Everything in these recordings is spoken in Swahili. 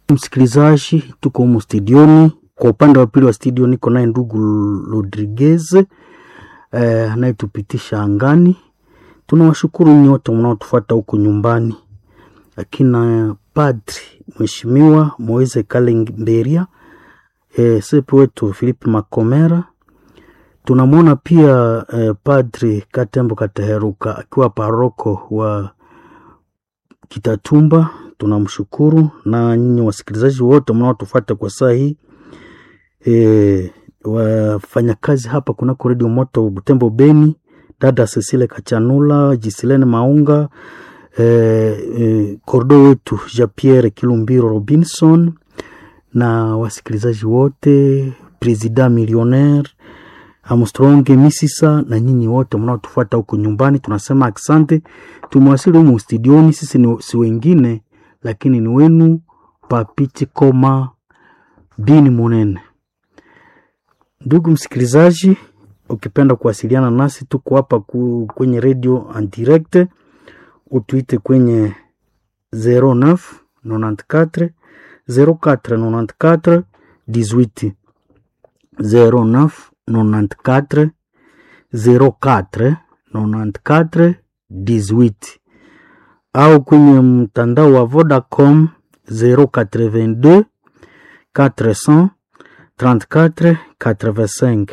Msikilizaji, tuko humu studioni. Kwa upande wa pili wa studio niko naye ndugu Rodriguez eh, anayetupitisha angani. Tunawashukuru nyote mnaotufuata huko nyumbani, akina padri mheshimiwa Moise Kalemberia eh, sepe wetu Philip Makomera. Tunamwona pia eh, padri Katembo Kateheruka akiwa paroko wa Kitatumba tunamshukuru na nyinyi wasikilizaji wote mnaotufuata kwa saa hii e, wafanyakazi hapa kunako redio moto Butembo Beni, dada Cecile Kachanula, Jisilene Maunga e, e, kordo wetu Jean Pierre Kilumbiro Robinson na wasikilizaji wote, presida millionaire Armstrong Misisa na nyinyi wote mnaotufuata huko nyumbani, tunasema asante. Tumewasili humu studioni, sisi ni si wengine lakini ni wenu Papiti Koma Bini Munene. Ndugu msikilizaji, ukipenda kuwasiliana nasi, tuko hapa ku, kwenye radio en direct, utuite kwenye 09 94 04 94 18 09 94 04 94 18 au kwenye mtandao wa Vodacom 082 400 34 85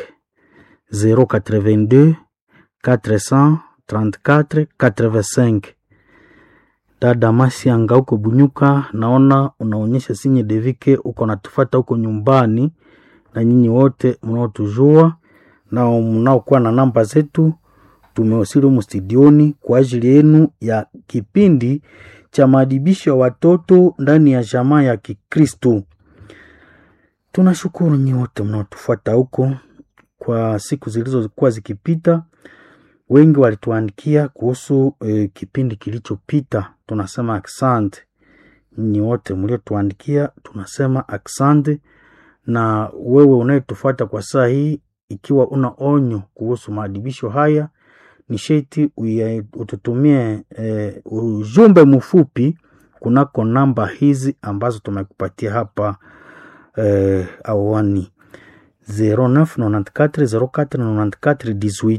082 400 34 85. Dada Masianga huko Bunyuka, naona unaonyesha sinye devike uko natufata huko nyumbani, na nyinyi wote mnaotujua na mnaokuwa na namba zetu tumewasili humu studioni kwa ajili yenu ya kipindi cha maadibisho ya watoto ndani ya jamaa ya Kikristo. Tunashukuru nyi wote mnaotufuata huko. Kwa siku zilizokuwa zikipita, wengi walituandikia kuhusu e, kipindi kilichopita. Tunasema aksante nyi wote mliotuandikia, tunasema aksante. Na wewe unayetufuata kwa saa hii, ikiwa una onyo kuhusu maadibisho haya ni sheti ututumie e, ujumbe mfupi kunako namba hizi ambazo tumekupatia hapa e, awani 0994049418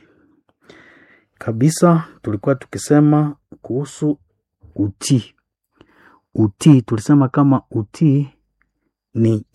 kabisa. Tulikuwa tukisema kuhusu utii. Utii tulisema kama utii ni